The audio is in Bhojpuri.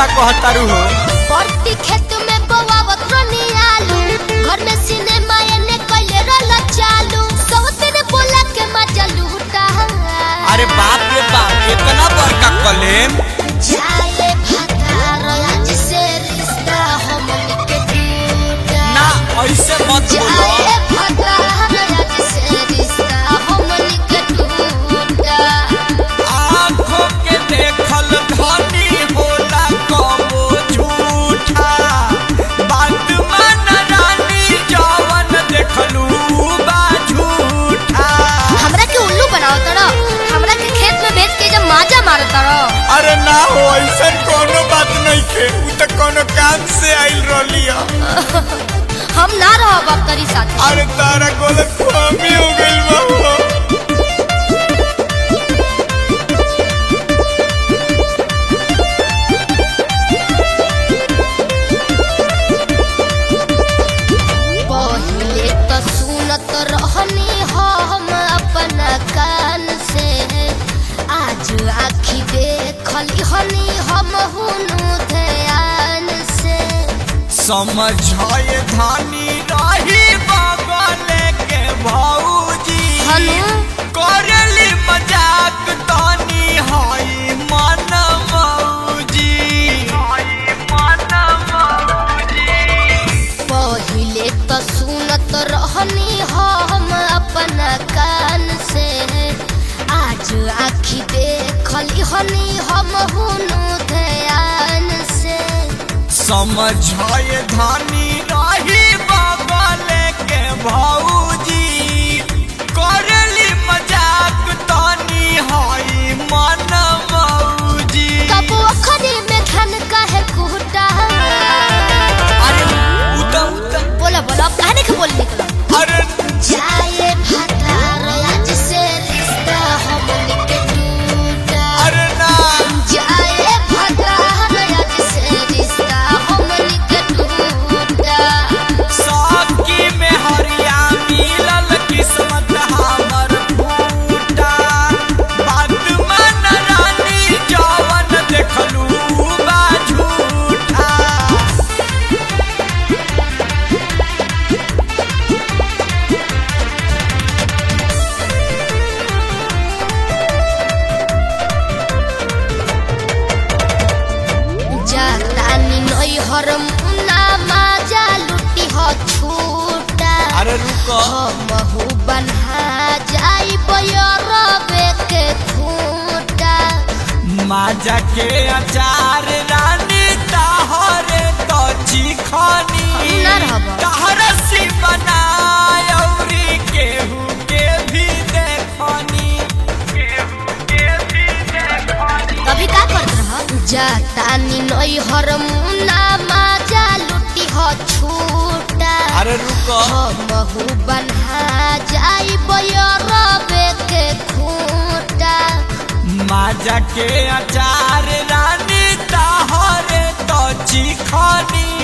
का कहतारू हो परती खेत में बोवावत रहनी आलू घर में सिनेमा एने कइले रहल चालू सौतेरे बोला के मजा लूटा अरे बाप रे बाप इतना बड़का कलेम जाए भतार आज से रिश्ता हमन के टूटा ना ऐसे मत बोलो जाए भतार आज से रिश्ता हमन के टूटा आँखों के देखल धनी होला कबो झूठा बात मान रानी जवन देखलू बा झूठा हमरा के उल्लू बनाओ तड़ा हमरा के खेत में भेज के जब माजा मारो तड़ा अरे ना हो ऐसा कोनो बात नहीं खे उ तो कोनो काम से आइल रहली है हम ना रहब अब तरी साथ अरे तारा गलत फहमी हो गइल बा हो। पहिले तो सुनत रहनी हम अपना कान से आज आखी देखली हनी हम हुनु ध्यान से समझाए धानी रही बगले के भौजी हनु करली मजाक तानी हाई मन मौजी हाई मन मौजी पहिले तो सुनत रहनी हम अपना कान से आज आखी देखली हनी हम हुनु ध्यान से समझाए धानी रही बगले के भौजी करली मजाक तानी हाई मन मौजी कबो अखरी में धन काहे कुटा अरे उता उता बोला बोला अब कहने के बोल निकलो अरे जाए भतार आज से रिश्ता हमन के टूटा अरे ना जाए भतार आज से रिश्ता हमन के टूटा साकी में हरिया मिलल किस्मत हमर फूटा बात मन रानी जवन देखलू बा झूठा जातानी नई हर मुना माजा लुटी हो छूटा अरे रुको हमहु बन्हा जाई बयरबे के खूटा माजा के अचार रानी ताहरे तो चिखनी ना रहबा। ताहरसी बनायौरी केहू के भी देखनी केहू के भी देखनी कभी का करत रह जातानी नई हर मुना माजा लुटी हो छूटा अरे रुको हमहु बन्हा जाई बयरबे के खूटा माजा के अचार रानी ताहरे तो चिखनी